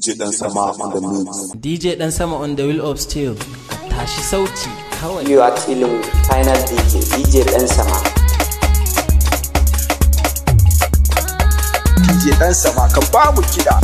DJ Dan Sama on the mix. DJ Dan Sama on the wheel of steel. Ka tashi sauti kawai. You are chilling with Final DJ, DJ Dan Sama. DJ Dan Sama ka ba mu kiɗa.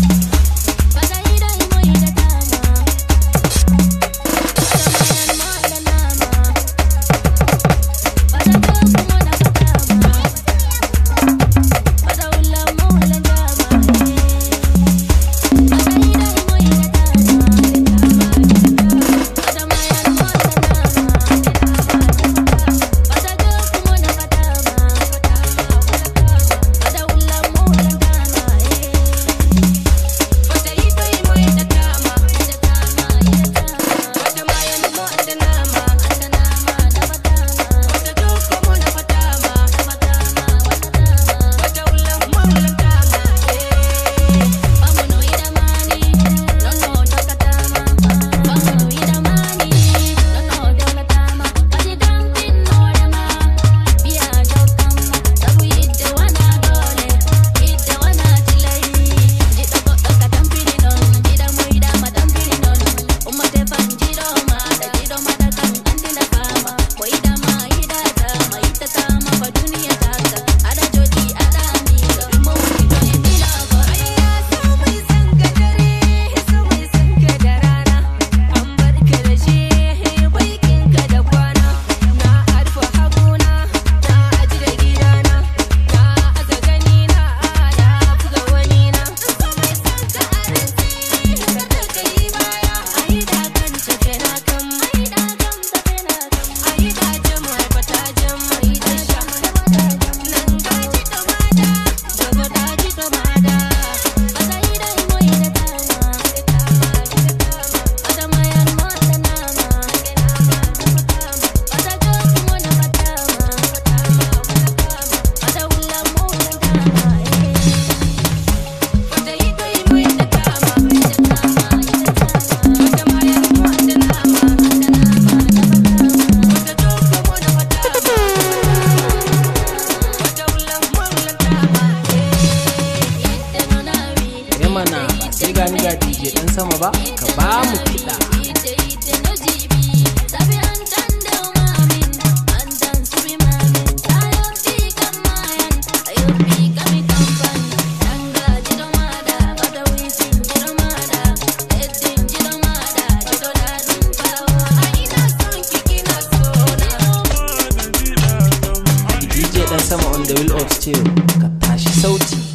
mana ba sai gani ga DJ Dan Sama ba ka ba mu kiɗa. DJ Dan Sama on the wheel of steel ka tashi sauti.